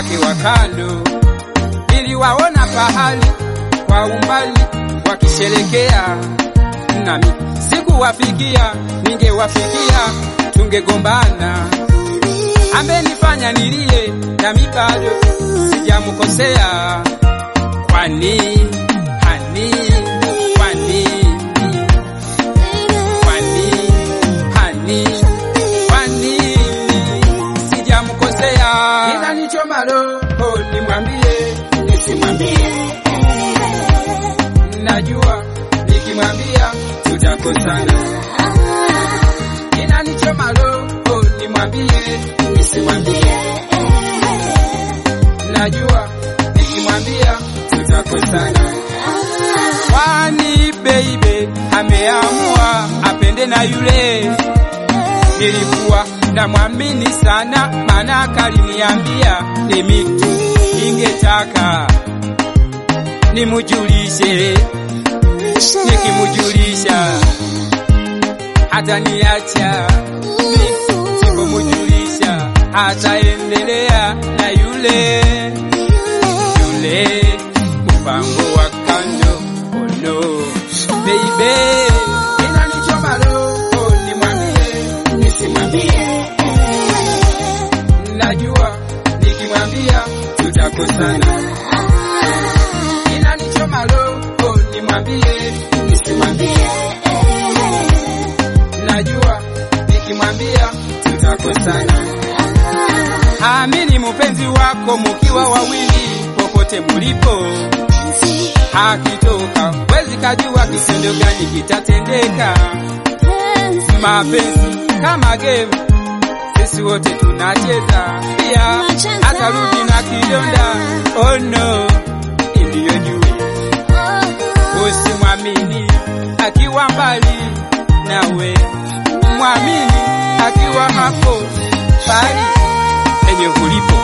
wake wa kando. Niliwaona pahali kwa umbali wakisherekea, nami sikuwafikia, ningewafikia tungegombana. Amenifanya nilie, nami bado sijamkosea. Kwani hani, kwani kwani hani, kwani sijamkosea. Ila nichoma roho, nimwambie nisimwambie, najua nikimwambia tutakosana. Ila nichoma roho, nimwambie nisimwambie, najua nikimwambia tutakosana. Kwani baby ameamua apende na yule nilikuwa namwamini sana, maana kaliniambia ni mitu, ningetaka nimujulishe, nikimujulisha hata niacha, sipomujulisha ataendelea na yule yule mpango wa kando. Oh no, baby, inanichoma roho, nimwambie nisimwambie, najua nikimwambia tutakosana. Inanichoma roho, nimwambie nisimwambie, najua nikimwambia tutakosana. Amini mupenzi wako mukiwa wawili, popote mulipo hakitoka, wezi kajua kitendo gani kitatendeka. Mapenzi kama game, sisi wote tunacheza, pia atarudi na kidonda. Oh no, ndiyo juu, usimwamini akiwa mbali nawe, mwamini akiwa hapo pali penye ulipo.